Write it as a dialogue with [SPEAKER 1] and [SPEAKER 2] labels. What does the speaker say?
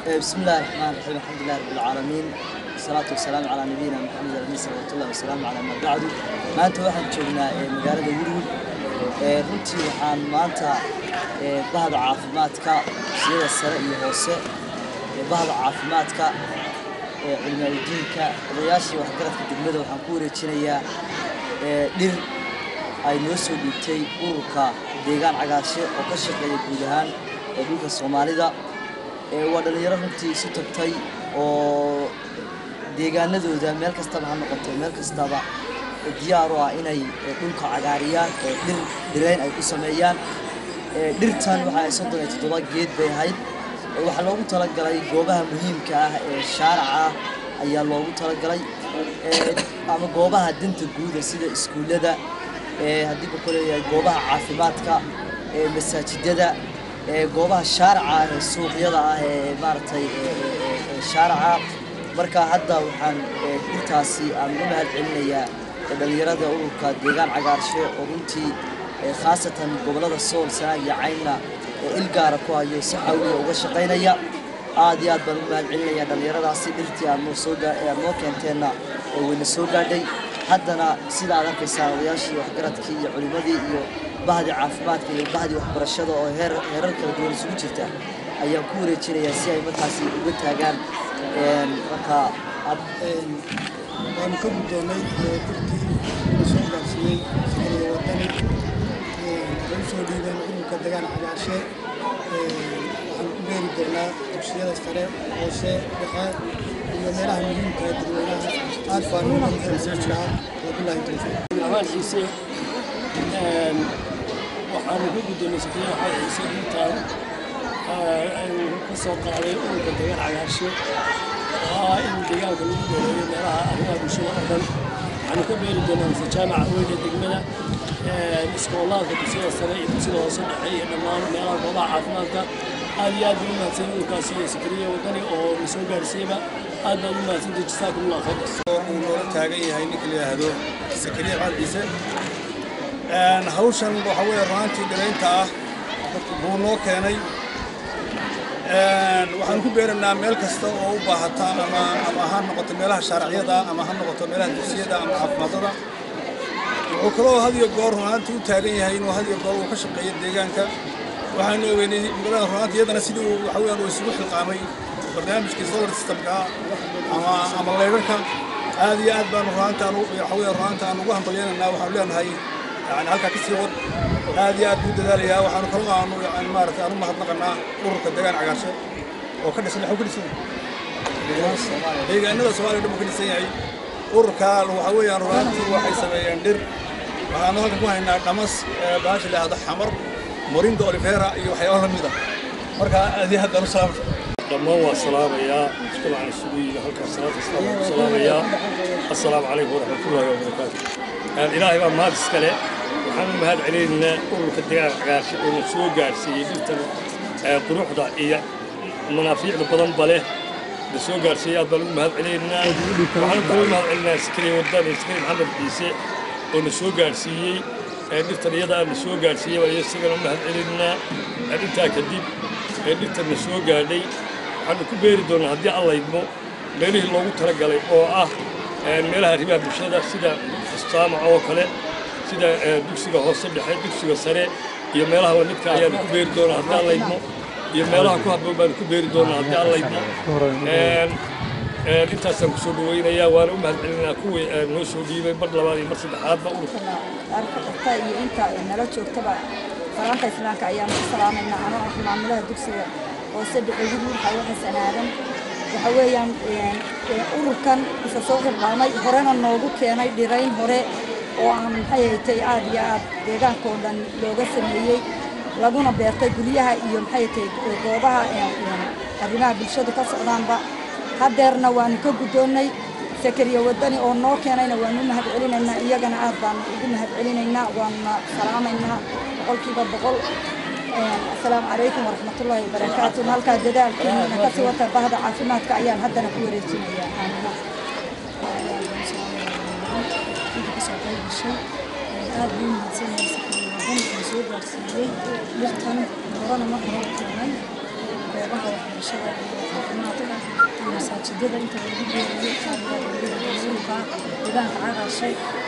[SPEAKER 1] بسم الله الرحمن الرحيم الحمد لله رب العالمين والصلاة والسلام على نبينا محمد الأمين صلى الله والسلام على ما بعد maanta waxaan joognaa ee magaalada Woodwood ee runtii waxaan maanta ee bahda caafimaadka sida sare iyo hoose ee bahda caafimaadka ee cilmiga odayaashii waxgaradka degmada waxaan ku wareejinayaa ee dhir ay noo soo dhiibtay ururka deegaan cagaarshe oo ka shaqeeya guud ahaan ee dhulka Soomaalida ee waa dhalinyaro runtii isu tagtay oo deegaanadooda meel kastaba ha noqoto meel kastaba diyaar u ah inay dhulka cagaariyaan ee dhir dhirayn ay ku sameeyaan ee dhirtan waxa ay soddon iyo toddoba geed bay ahayd ee waxaa loogu talagalay goobaha muhiimka ah ee shaaraca ah ayaa loogu talagalay ee ama goobaha danta guuda sida iskuullada ee haddii ku leeyahay goobaha caafimaadka ee masaajidada ee goobaha shaaraca ah ee suuqyada ah ee maaragtay ee shaaraca marka hadda waxaan dhirtaasi aan uga mahad celinayaa dhalinyarada ururka deegaan cagaarshe oo runtii khaasatan gobollada sool sanaag iyo caynna ee il gaara ku hayo si xawliya uga shaqaynaya aad iyo aad baan uga mahad celinayaa dhalinyaradaasi dhirtii aad noo soo aad noo keenteenna ee wayna soo gaadhay haddana sida aad arkaysaan odayaashii waxgaradkii iyo culimmadii iyo bahdii caafimaadka iyo bahdii waxbarashada oo heer heerar kala duwan isugu jirta ayaan ku wareejinayaa si ay markaasi uga taagaan marka
[SPEAKER 2] waanu ka guddoonnay dirtii la soo gaarsiiyey sakariya wadani lagu soo dhiibeen ururka degaan cagaarshe waxaan ku beeri doonaa dugsiyada sare hoose dhexe iyo meelaha muhiimka ee dadweynaha aad baan ugu mahadsanaa wabillahi tawfiiq
[SPEAKER 3] amaan xiise waxaanu ka guddoonnay sakariya waxaa xiise dhirtaan ka soo qaaday ururka degaan cagaarshe oo ah in deegaanka lagu nooleeyo meelaha arrimaha bulshada oo dhan waxaanu ka beeri doonaa mise jaamaca weyn ee degmada iskoolaadka dugsiyada sare iyo dugsiyada hoose dhexe iyo dhammaan meelaha goobaha caafimaadka aad iyo aad baan u mahadsan ururkaasi iyo sakariya wadani oo na soo gaarsiiyeyba aad baan u mahadsantay jasaakumullah khayr
[SPEAKER 4] uu noola taagan yahay ninka la yidhaahdo sakariya caalciise hawshan waxa weeye runaantii dhiraynta ah buu noo keenay waxaan ku beeranaa meel kasta oo u baahata ama ama ha noqoto meelaha shaaraciyada ama ha noqoto meelaha dugsiyada ama caafimaadada wuxuu kaloo had iyo goor runaantii u taagan yahay inuu had iyo goor uu ka shaqeeyo deegaanka waxaanu ogeynay magaalada runaantii iyadana sidii uu waxa weeyaan uu isugu xilqaamay barnaamijkii solar systemka ama ama leyrarka aad iyo aad baanu runaanta aan waxa weeyaan runaanta aan ugu hambalyeynanaa waxaanu leenahay yani halkaa kasii wad aad iyo aad buu dadaalayaa waxaanu kaloo aanu yani maaragtay aanu mahadnaqanaa ururka deegaan cagaarshe oo ka dhisan waxuu ka dhisan deegaanada soomaaliya dhan buu ka dhisan yahay ururka waxa weeyaan runaantii waxay sameeyeen dhir waxaanu halkan ku haynaa dhamas baasha la yidhahdo xamar moringa olivera iyo waxyaabo la mida marka aad iyo aad baan u salaamay
[SPEAKER 3] dhammaan waa salaamayaa mujtamacana isugu yimi halkaas salaata islaamka ku salaamayaa assalaamu calaykum waraxmatullaahi wabarakaatu ilaahay baa mahad iskale waxaan u mahad celinaynaa ururka deegaan cagaarshe oo na soo gaarsiiyey dhirtan quruxda iyo manaafiicda badanba leh na soo gaarsiiyey aad baan ugu mahad celinaynaa waxaan kaloo u mahad celinayaa sakariya wadani sakariya maxamed ciise oo na soo gaarsiiyey dhirtan iyada na soo gaarsiiyey baan isagana u mahad celinaynaa intaa kadib dhirtan na soo gaadhay waxaanu ku beeri doonaa haddii alla idmo meelihii loogu talagalay oo ah meelaha arrimaha bulshada sida istaamac oo kale sida dugsiga hoose dhexe dugsiga sare iyo meelaha lamidka ayaanu ku beeri doonaa haddii alla idmo iyo meelaha ku habboon baanu ku beeri doonaa haddii alla idmo intaasaan kusoo dhaweynayaa waana u mahad celinaa kuwii noo soo dhiibay mar labaad iyo mar saddexaadba ururka
[SPEAKER 5] arka kasta iyo inta nala joogtaba salaanta islaamka ayaan ku salaamaynaa anoo ah maamulaha dugsiga hoose dhexe wiilka waxa sanaadan waxa weeyaan ururkan isa soo xilqaamay horena noogu keenay dhirayn hore oo aan maxay haytay aad iyo aad deegaanka oo dhan looga sameeyey laguna beertay guryaha iyo maxay haytay goobaha arrimaha bulshadu ka socdaanba haddeerna waanu ka guddoonnay sakariya wadani oo noo keenayna waanu u mahad celinaynaa iyagana aad baanu ugu mahad celinaynaa waanuna salaamaynaa boqolkiiba boqol asalaamu calaykum waraxmatullaahi wabarakaatu halkaa dadaalkiina kasii wata bahda caafimaadka ayaan haddana ku wareejinayaa aamina
[SPEAKER 6] aad buu mahadsan yahay sakariya wadani oo soo gaarsiiyey dhirtan horena mar hore u keenay goobaha waxbarashada iyo caafimaadka iyo masaajidada inta lagu geeyo jaamacada dowladda rasuulka deegaanka cagaashay